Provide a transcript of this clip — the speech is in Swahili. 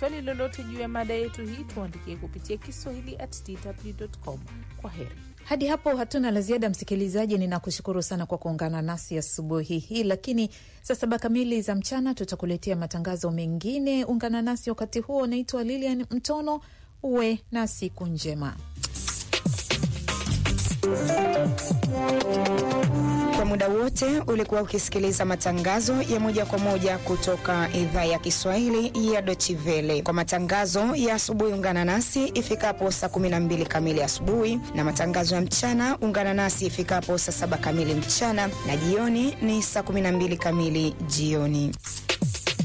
swali lolote juu ya mada yetu hii, tuandikie kupitia Kiswahili at dw.com. Kwa heri. Hadi hapo hatuna la ziada, msikilizaji. Ninakushukuru sana kwa kuungana nasi asubuhi hii, lakini saa saba kamili za mchana tutakuletea matangazo mengine. Ungana nasi wakati huo. Naitwa Lilian Mtono, uwe na siku njema. Kwa muda wote ulikuwa ukisikiliza matangazo ya moja kwa moja kutoka idhaa ya Kiswahili ya Deutsche Welle. Kwa matangazo ya asubuhi, ungana nasi ifikapo saa 12 kamili asubuhi, na matangazo ya mchana ungana nasi ifikapo saa saba kamili mchana, na jioni ni saa 12 kamili jioni.